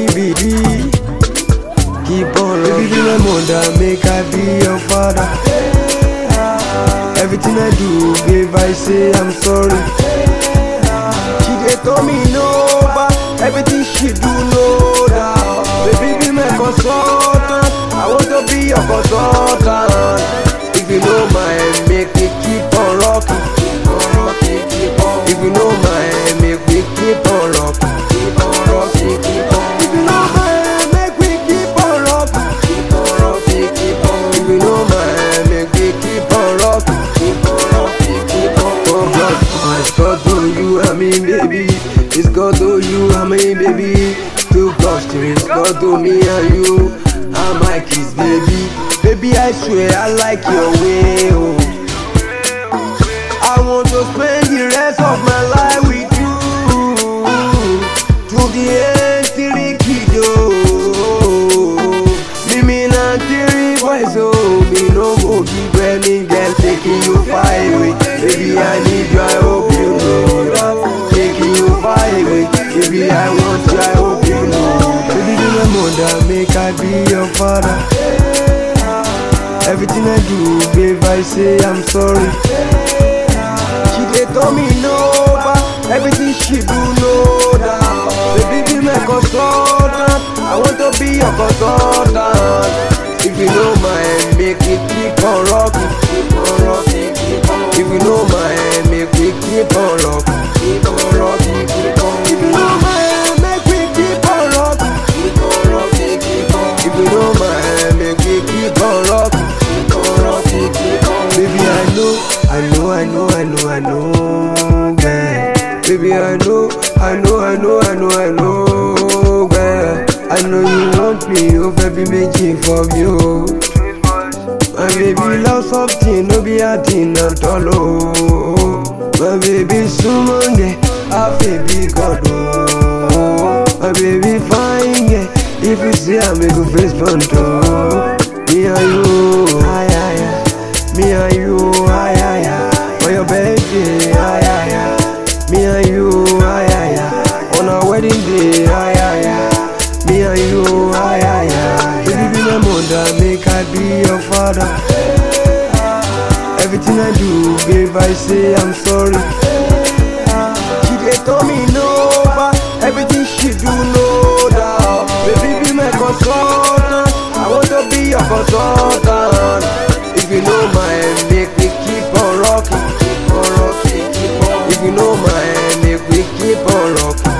baby. Keep on Baby, be my mother, make I be your father. Everything I do, babe, I say I'm sorry. She dey tell me no, but everything she do no doubt. Baby, be my consultant. I want to be your consultant. If you know my make me keep on rocking. Keep on rocking, keep on. If you know my make me keep on rocking. Keep on rocking, keep on. If you know my make me keep on rocking. Keep on rocking, keep on. If you know my make me keep on rocking. Keep on rocking, keep on. Oh God, it's God to you, I mean baby. It's God to you, I mean baby. Too close to it's God to me and you. I'm my kiss, baby. Baby, I swear I like your way. Oh. I want to spend the rest of my life with you. To the end, till the kid, oh. Mimi na tiri boys, oh. Me no go give any girl taking you far away. Baby, I need you, I hope you know that. Taking you far away. Baby, I want you, I hope you know. Baby, be my mother, make I be your father. Everything I do, babe, I say I'm sorry. She dey tell me no, but everything she do no doubt. Baby, be my consultant. I want to be your consultant. If you know my make me keep on rocking, keep on rocking, keep on. If you know my make me keep on rocking, keep on rocking, keep on. If you know my make me keep on rocking, keep on rocking, keep on. If you know my make me keep on rocking, keep on rocking, keep on. Baby, I know, I know, I know, I know, I know, girl. Baby, I know, I know, I know, I know, I know, girl. I know you want me, oh baby, making for you. My baby love something, no be a thing at all, oh. My baby sumonge, a baby God, oh. My baby fine, yeah. If you see I make a face front, oh. Me and you, ay, ay, ay. Me and you, ay, ay, ay. For your birthday, ay, ay, ay. Me and you, ay, ay, ay. On our wedding day, ay, ay, ay. Me and you, ay, ay, ay. Baby, be my mother, make I be your father. Everything I do, babe, I say I'm sorry. She dey tell me no, but everything she do no doubt. Baby, be my consultant. I want to be your consultant. If you know my make me keep on rocking, keep on rocking, keep on. If you know my make me keep on rocking.